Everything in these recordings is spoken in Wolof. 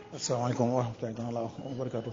asalaamaaleykum wa rahmatulahi taala wa barakaatu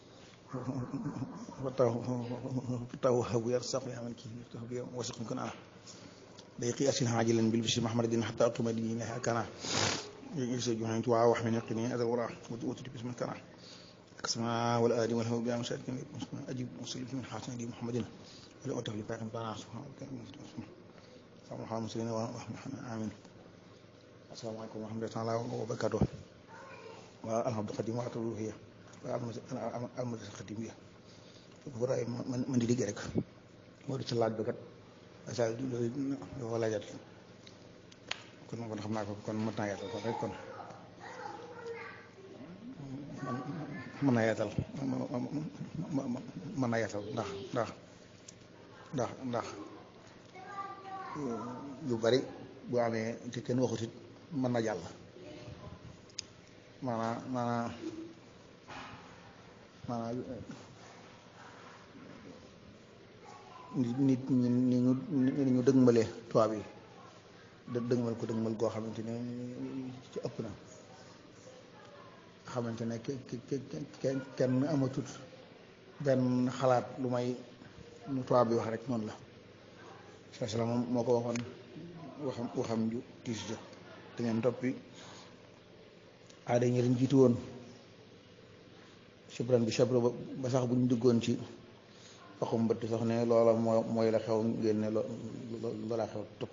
fataw fataw habu yarsaq ya man kii tax bi wasiqum kana day qi asin hajilan bil bishri mahmadin hatta aqima dini kana يجلس جهنم توعى وحمن يقني هذا الوراء وتجي باسم كنا أقسم والآدي والهو بلا مشارك أجيب وصل من حسن دي محمد ولا أتف لفاق بنا سبحانه سبحانه الله مسلمين ونحن آمين السلام عليكم ورحمة الله تعالى وبركاته والحمد القديم وأتوب هي المدرسة القديمية براي من من دي رek moo di ci laaj bi kat sa dafa laajat kon kon xam naa ko kon mën naa yaatal kon rek kon mën naa yaatal mën naa yaatal ndax ndax ndax ndax yu bari bu amee te kenn waxut it mën na jàll maanaa maanaa maanaa nit nit ñi ni ñu ni ñu dëgmale tubaab yi dë dëgmal ko dëgmal goo xamante ne ci ëpp na xamante ne kenn kenn amatut benn xalaat lu may nu tubaab bi wax rek noonu la saa salaam moom moo ko waxoon waxam waxam ju tiis ja da ngeen toppi aada ñi leen jiitu woon sibran bi sabra ba sax bu ñu duggoon ci waxum mbëtt sax ne loola moo mooy la xew ngeen ne loola xew topp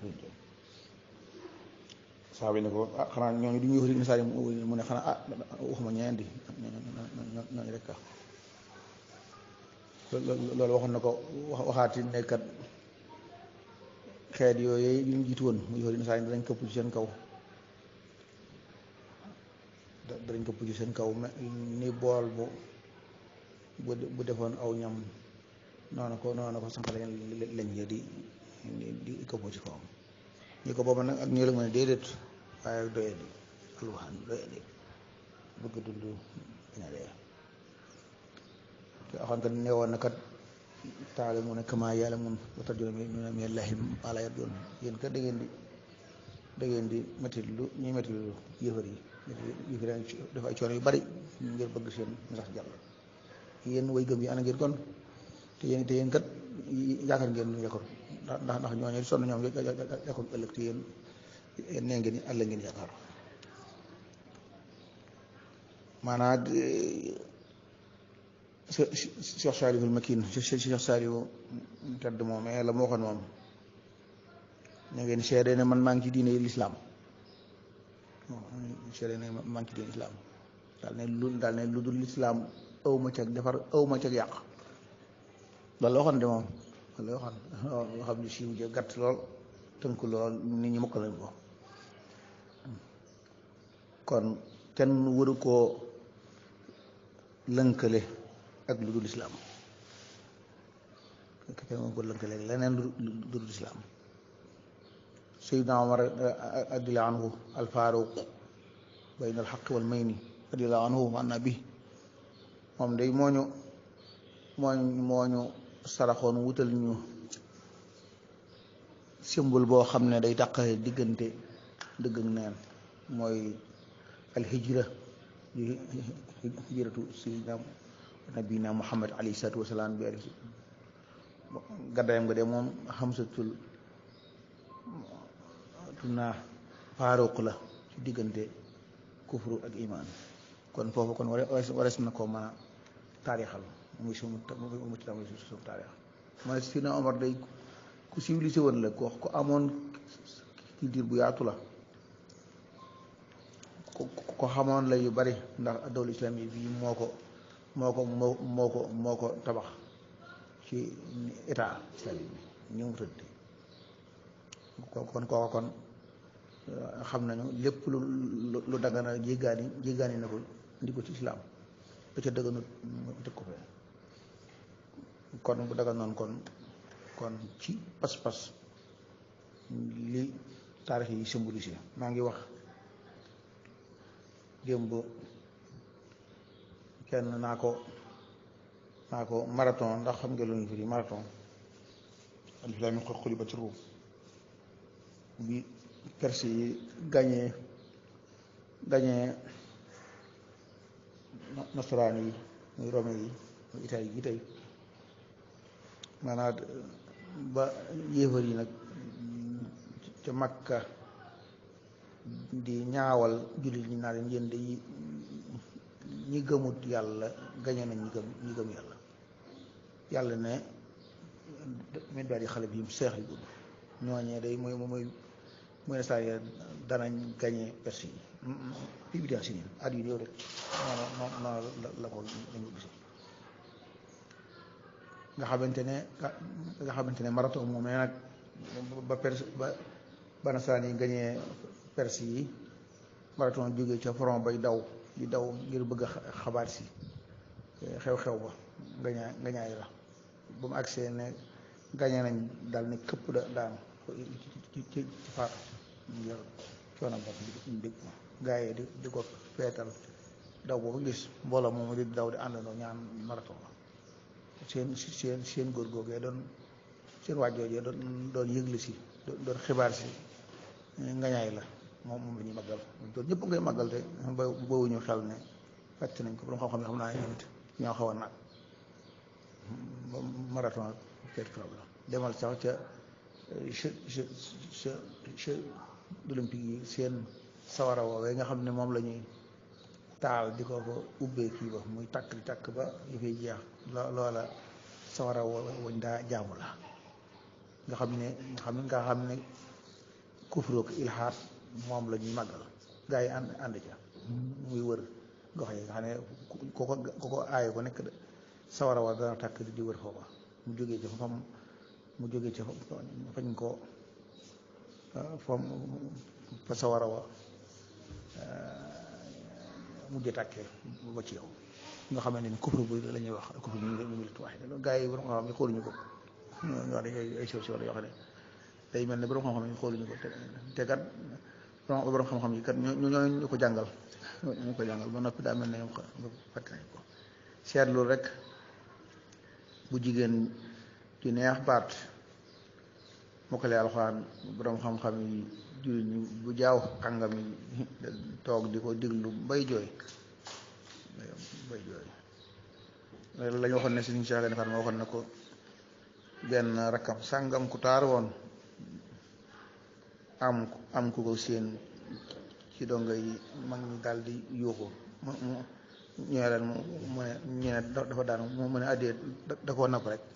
saa bi ne ko ah xanaa ñooñu du ñuy wax misaal mu ne xanaa ah waxuma ñeen di ñooñu rek ah loolu waxoon na ko waxaati nekkat xeet yooyu yu ñu jiitu woon muy wax misaal danañ këpp ci seen kaw danañ këpp ci seen kaw ni bool bu bu defoon aw ñam noonu ko noonu ko sànq lañ lañ di di këppoo ci kawam ñi ko booba nag ak ñoo la mën a déedéet waaye doye di alwaxaan doye di bëgg dund dina dee te axoon kat ne woon na kat taale mu ne kama yàlla mun watar jona mi mi lahi ala yat yoon yéen kat da ngeen di da ngeen di métti lu ñuy métti lu yëfar yi yëfar yi dafa ay coono yu bari ngir bëgg seen sax jàll yéen way gëm yi ana ngeen kon te yéen te yéen kat yaakaar ngeen ñu yakkoon ndax ndax ñooñu sonn ñoom yakkoon ëllëg te yéen nee ngeen àll ngeen yaakaar maanaam Cheikh Saliou Makin Cheikh Saliou tedd moom mais la ma waxoon moom ñu ngeen seede ne man maa ngi ci diine lislaam seede ne maa ngi ci diine lislaam daal ne lu daal ne lu dul lislaam aw ma cag defar aw ma cag yàq loolu la waxoon de moom loolu la waxoon loo xam ne siiw ja gàtt lool tënk lool nit ñi mokk lañ ko kon kenn waru koo lënkale ak lu dul islaam kenn waru koo lënkale ak leneen lu dul islaam Seydina Omar radiyallahu anhu alfaaruq bayna alxaq wal mayni radiyallahu anhu an nabi moom day mooñu mooñ mooñu saraxoon wutal ñu symbole boo xam ne day tàqale diggante dëgg ak neen mooy alhijra di hijratu sayyidina nabina muhammad alayhi salaatu wasalaam bi ari gaddayam nga de moom xamsatul tunaa faaruq la ci diggante kufru ak iman kon foofu kon warees na ko mën a taarixal muy sumu mu ci muy sumu taarix ma ne si na Omar day ku civilisé woon la ko ko amoon culture bu yaatu la ko xamoon la yu bari ndax dawlu islam yi bii moo ko moo ko moo moo ko moo ko tabax ci état islamique bi ñu mu tëdd kon kooka kon xam nañu lépp lu lu dagana jéggaani jéggaani na ko indi ko ci islam da ca dëgganut mu teg ko fee kon bu dagal noonu kon kon ci pas-pas li taarix yi symbolisé maa ngi wax démb kenn naa ko naa ko marathon ndax xam nga lu ñu firi marathon alif laam miim qad ghulibat Ruum bi Perse yi gañee gañee nasaraan yi muy rome yi muy italie yi tey maanaam ba yéefar yi nag ca makka di ñaawal jullit ñi naa leen yéen de ñi gëmut yàlla gañe nañ ñi gëm ñi gëm yàlla yàlla ne min baat yi xale bi seex yi gudd ñooñee day mooy mooy mooy saa yi danañ gañe persi yi fii bi si nii at yu néew rek noonu noonu la la ko dañu gis nga xamante ne nga xamante ne marathon moom nag ba perse ba ba nasaraan yi gañee perse yi marathon jógee ca front bay daw di daw ngir bëgg a xabaar si xew-xew ba ngañaay ngañaay la ba mu agsee ne gañe nañ daal ne këpp da daanu ci ci ci faatu ngir coono ba ñu dégg gaa yi di di ko feetal daw boobu gis mbooloo moom di daw di àndandoo ñaan marathon la seen seen seen góor googee doon seen waajjoojee doon doon yëgle si doon xibaar si ngañaay la moom moom la ñuy màggal doon ñëpp ngay màggal te ba bowuñu xel ne fàtte nañ ko borom xam-xam ne xam naa ñoom it ñoo xaw a nag marathon quelque problème demal sax ca jeux jeux jeux jeux olympique yi seen sawara woowee nga xam ne moom la ñuy taal di ko ko ubbee kii ba muy takk di takk ba yi fay jeex loola sawara wañ daa jaamu la nga xam ne nga xam ne nga xam ne kufrook ilhaat moom la ñuy màggal gaa yi ànd ànd ca muy wër gox yi nga xam ne ko ko ko ko aaye ko nekk sawara wa dana takk di wër foofa mu jógee ca fam mu jógee ca fañ ko fam fa sawara wa mujj tàkkee ba ci yow nga xam ne ni kufru bu la ñuy wax kufru bu ñu milatu waaye loolu gaa yi borom xam-xam yi xooluñu ko ñoo dañ ay soo yoo xam ne day mel ne borom xam-xam yi xooluñu ko te kat borom xam-xam yi kat ñoo ñoo ñu ko jàngal ñu ko jàngal ba noppi daa mel ne ñoom fàtte nañ ko seetlu rek bu jigéen ci neex baat mokkale alxuraan borom xam-xam yi jullit ñi bu jaaw kàngam yi toog di ko diglu bay jooy bay jooy la ñu waxoon ne Sëriñ Cheikh Gaïndé Fatma waxoon na ko benn rakkam sàngam ku taar woon am am ku ko seen ci donga yi mag ñi daal di yuuxu mu mu ñëwee leen mu ne ñu ne dafa daanu mu ne addee da koo napp rek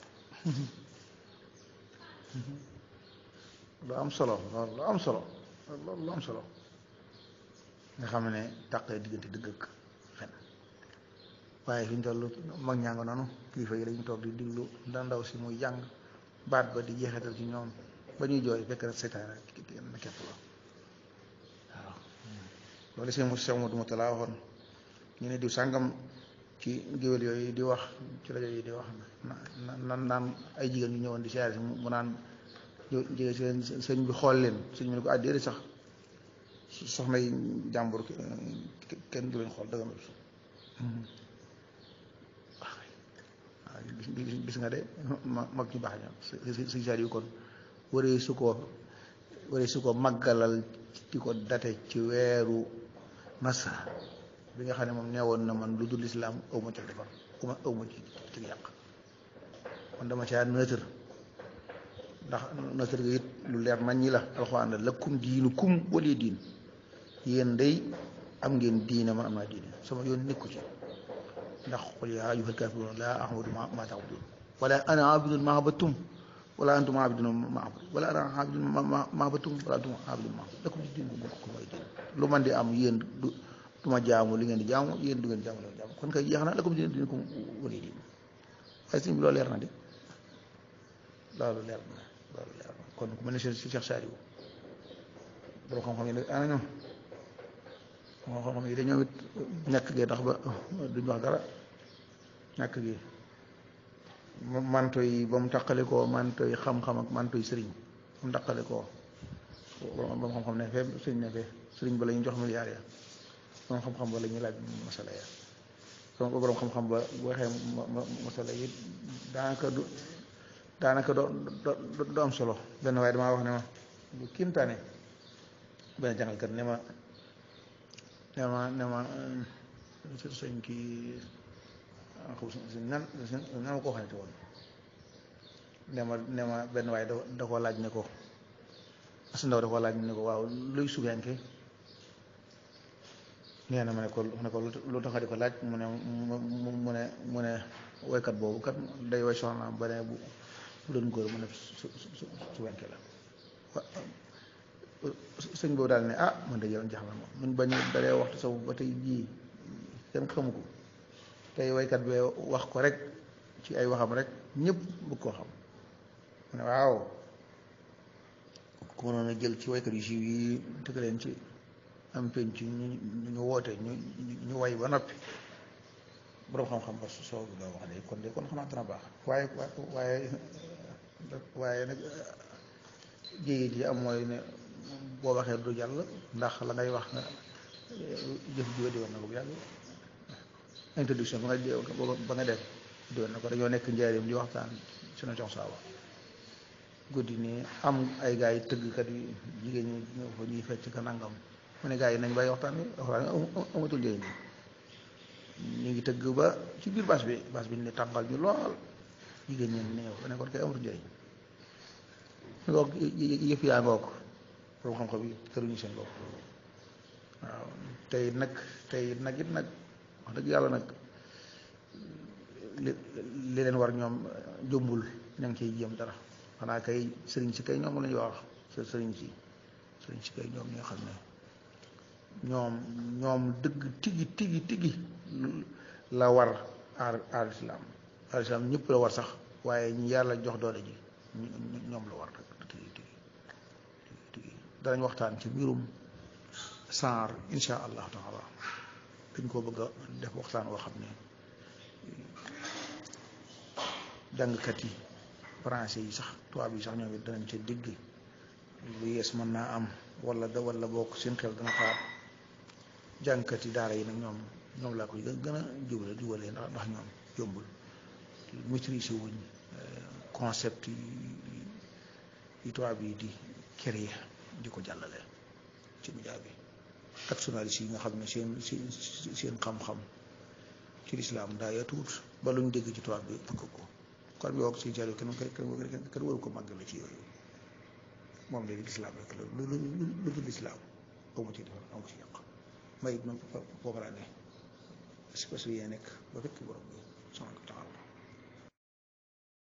lu am solo loolu lu am solo loolu lu am solo nga xam ne tàqee diggante dëgg ak fen waaye fi ñu toll mag ñaa nga noonu kilifa yi dañu toog di diglu da ndaw si muy jàng baat ba di jeexital ci ñoom ba ñuy jooy fekk na seytaane na kepp la waaw loolu seen Cheikh Modou Moutala waxoon ñu ne diw sàngam ci géwél yooyu di wax ci rajo yi di wax na naan ay jigéen ñu ñëwoon di siyaare si mu naan jege seen sëñ bi xool leen sëñ bi ne ko àddeeri sax soxna yi jàmbur kenn du leen xool dëgg waaw gis nga de mag ñu baax ñoom sëñ saar yu kon waree su ko waree su ko màggalal di ko date ci weeru masa bi nga xam ne moom neewoon na man lu dul islaam aw ma ci defar uma aw ma ci ci yàq man dama caa neutre ndax neutre gi it lu leer nañ ñi la alxuraan la lakum diinu kum wali diin yéen day am ngeen diine man am naa diine sama yoon nekku ci ndax qul yaa ayyuhal kaafiruun laa a'budu maa ta'buduun wala ana aabidun maa abattum wala antum aabidun maa abud wala ana aabidun maa abattum wala antum aabidun maa abud lakum diinukum waliya diin lu man di am yéen du du ma jaamu li ngeen di jaamu yéen du ngeen jaamu li ngeen jaamu kon kay jeex na lakum diinukum waliya diin waaye sëñ bi loolu leer na de loolu leer na loolu leer na kon ku mel ne si Cheikh Saliou borom xam-xam yi nag ana ñoom moo xam-xam yi dañoo it ñàkk gee tax ba duñ wax dara ñàkk gi manto yi ba mu taqale koo manto yi xam-xam ak manto yi sëriñ ba mu taqale koo ba mu xam-xam ne fee sëriñ ne fee sëriñ ba la ñu jox milliards ya borom xam-xam ba la ñuy laaj masala ya donc borom xam-xam ba bu waxee masala yi daanaka du daanaka do do am solo benn waaye damaa wax ne ma bu kiimtaane benn jàngalkat ne ma ne ma ne ma sëñ kii nan nan ma koo xamante woon ne ma ne ma benn waaye da da koo laaj ne ko as ndaw da koo laaj ne ko waaw luy sugenke nee na ma ne ko mu ne ko lu tax nga di ko laaj mu ne mu ne mu ne woykat boobu kat day woy soxnaam ba ne bu bu doon góor mu ne su su sugenke la sëñ boobu daal ne ah man de yow jaxla moom mun bañu dalee waxtu saw ba tey jii kenn xamu ko tey woykat bi wax ko rek ci ay waxam rek ñëpp bëgg koo xam mu ne waaw ku mënoon a jël ci woykat yu siiw yi tëgg leen ci am penc ñu ñu woote ñu ñu way ba noppi borom xam-xam ba soo ga wax de kon de kon xamaat dana baax waaye waaye waaye nag jéegi ji am mooy ne boo waxee du jàll ndax la ngay wax nga jëf jiwa diwoon na ko bu yàgg introduction ba nga ba nga def diwoon na ko dañoo nekk njaarim di waxtaan sunu cox saawa guddi nii am ay gars yi tëggkat yi jigéen ñi ñëw fa ñuy fecc ka nangam mu ne gars yi nañ bàyyi waxtaan bi waxtaan amatul njëriñ ñu ngi tëgg ba ci biir bas bi bas bi ne tàngal ñu lool jigéen ñi ne ñëw ne kon kay amatul njëriñ ngoog yëf yaa ngoog borom xam-xam yi këruñu seen bopp waaw tey nag tey nag it nag wax dëgg yàlla nag li li leen war ñoom jombul ña ngi ciy jéem dara xanaa kay sëriñ si kay ñoom la ñuy wax sëriñ si sëriñ si kay ñoom ñoo xam ne ñoom ñoom dëgg tigi tigi tigi la war aar aar islam aar islam ñëpp la war sax waaye ñu yàlla jox doole ji ñoom la war tigi tigi tigi danañ waxtaan ci mbirum saar insha allahu taala dañ koo bëgg a def waxtaan woo xam ne jàngkat yi français yi sax tubaab yi sax ñoom it danañ ca digg lu yees mën naa am wala da wala bokk seen xel dana xaar jàngkat yi daara yi nag ñoom ñoom laa koy gën a jubale jubalee ndax ndax ñoom jombul maîtriser wuñ concept yi yi tubaab yi di créer di ko jàllale ci média bi ak journaliste yi nga xam ne seen seen seen xam-xam ci lislaam daa yaatuwut ba luñ dégg ci tubaab bi bëgg ko kon bi wax si jalo kenn kenn kenn waru ko màggale ci yooyu moom léegi lislaam rek la lu lu lu dul lislaam amu ci defar amu ci yàq may it moom foofu laa ne parce que yee nekk ba fekk borom bi subhanahu wa taala